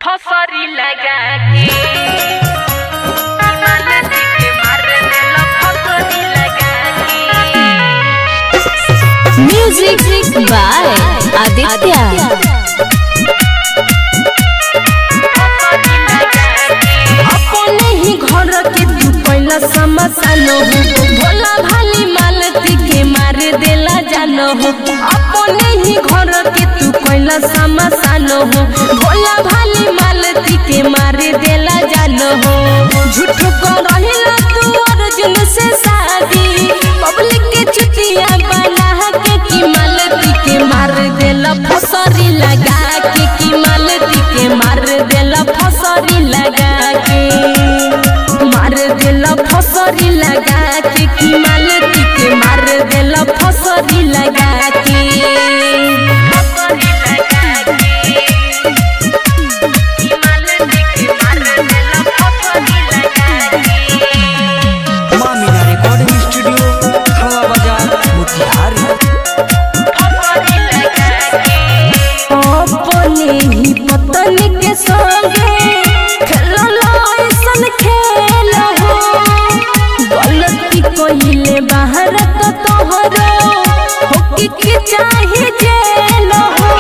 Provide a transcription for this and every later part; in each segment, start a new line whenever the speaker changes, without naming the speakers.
फसरी लगा के माल के मार देला फसरी लगा के
म्यूजिक बाय आदित्य
अपने ही घर के तू पहला समसान हो भोला भाली मालती के मार देला जान हो अपने ही घर के तू पहला समसान हो भोला भाली मालती के मार देला जान हो झूठ को रहिला तू अर्जुन से शादी पब्लिक के चुतिया बना के की मालती के मार देला फसरी लगा के की मालती के मार देला फसरी लगा के मार देला फसरी लगा के की मालती के मार देला फसरी लगा के फसरी लगा के की मालती के मार देला फसरी लगा के
माँ मीना रिकॉर्डिंग स्टूडियो खवा बाजार मोतिहारी
अपने ही पतन के संगे खेलल ऐसन खेल हो गलती कइले बाहर तो तोहरो होके के चाहे जेल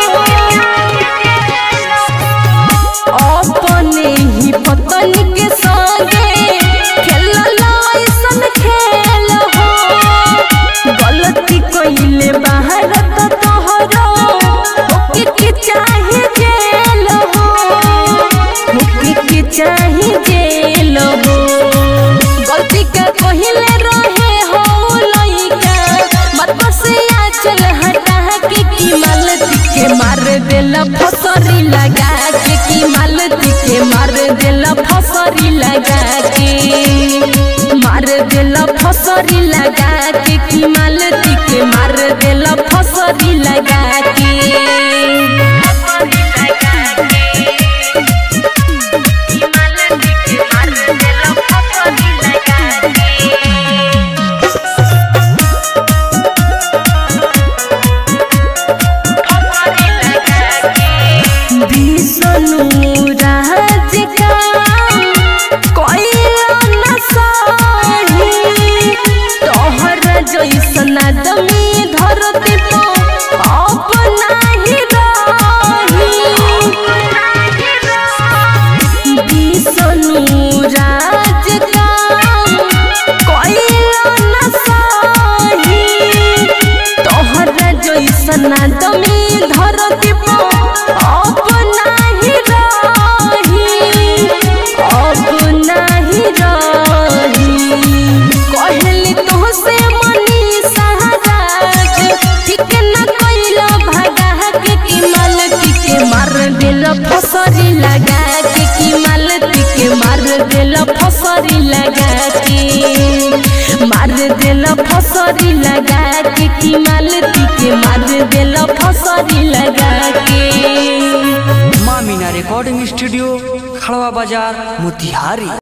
हो अपने ही पतन के संगे खेलल ऐसन खेल हो गलती कइले बाहर तो तोहरो होके के चाहे जेल हो होके के चाहे जेल हो गलती का कहिले रहे हो लइका मत से चल हटा के की मालती के मार देला फसरी लगा के की मालती के मार देला फसरी लगा के मार देला फसरी लगा के की मालती के मार देला फसरी लगा के फसरी लगा के की मालती के मार देला फसरी लगा के विष्णु राज काम कइला न सही तोहर जैसन आदमी धरती पे अपना ही रही विष्णु राज काम कइला न सही तोहर जैसन आदमी धरती पे अपना ही रही अपना ही रही कहली तोहसे मनी सहराज ठीक न कइला भगा के की मालती के मार दिल फसरी लगा के की मालती के मार दिल फसरी लगा के मार दिल फसरी लगा के की मालती के मार दिल फसरी लगा के
माँ मीना रिकॉर्डिंग स्टूडियो खड़वा बाजार मोतिहारी